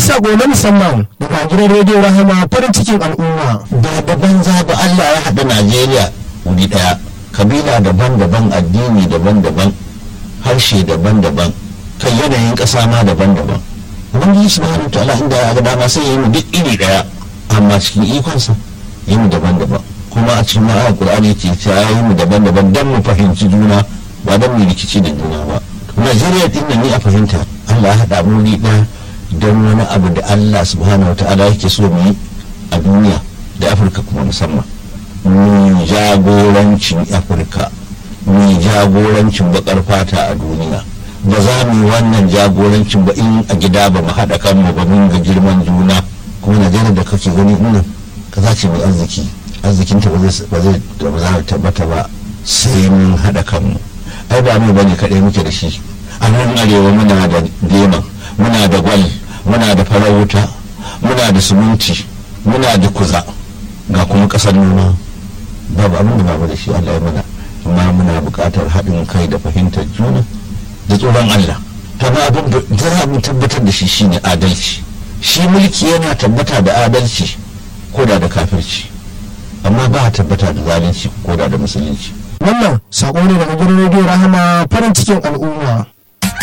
sako na musamman daga gidan rediyo rahama farin cikin al'umma ba da banza ba Allah ya haɗa Najeriya wuri ɗaya kabila daban-daban addini daban-daban harshe daban-daban kai yanayin ƙasa ma daban-daban ubangiji subhanahu ta'ala inda ya ga dama sai ya yi mu duk iri ɗaya amma cikin ikonsa yi mu daban-daban kuma a cikin ma'ayar qur'ani ke ta yi mu daban-daban dan mu fahimci juna ba dan mu rikici da juna ba Najeriya din nan ni a fahimta Allah ya haɗa mu wuri ɗaya don wani abu da Allah subhanahu wa ta'ala yake so mu yi a duniya da Afirka kuma musamman mu jagorancin Afirka mu jagorancin bakar fata a duniya ba za mu yi wannan jagorancin ba in a gida ba mu haɗa kanmu ba mun ga girman juna kuma Najeriya da kake gani ina ka za ce mai arziki arzikinta ba zai ba zai tabbata ba sai mun haɗa kanmu ai ba mu bane kaɗai muke da shi a nan arewa muna da deman muna da gwal muna da farar wuta muna da suminti muna da kuza ga kuma ƙasar noma babu abin da babu da shi Allah ya mana amma muna buƙatar haɗin kai da fahimtar juna da tsoron Allah ta ba abin da za mu tabbatar da shi shine adalci shi mulki yana tabbata da adalci ko da da kafirci amma ba a tabbata da zalunci ko da da musulunci wannan sako ne daga gidan rediyo rahama farin cikin al'umma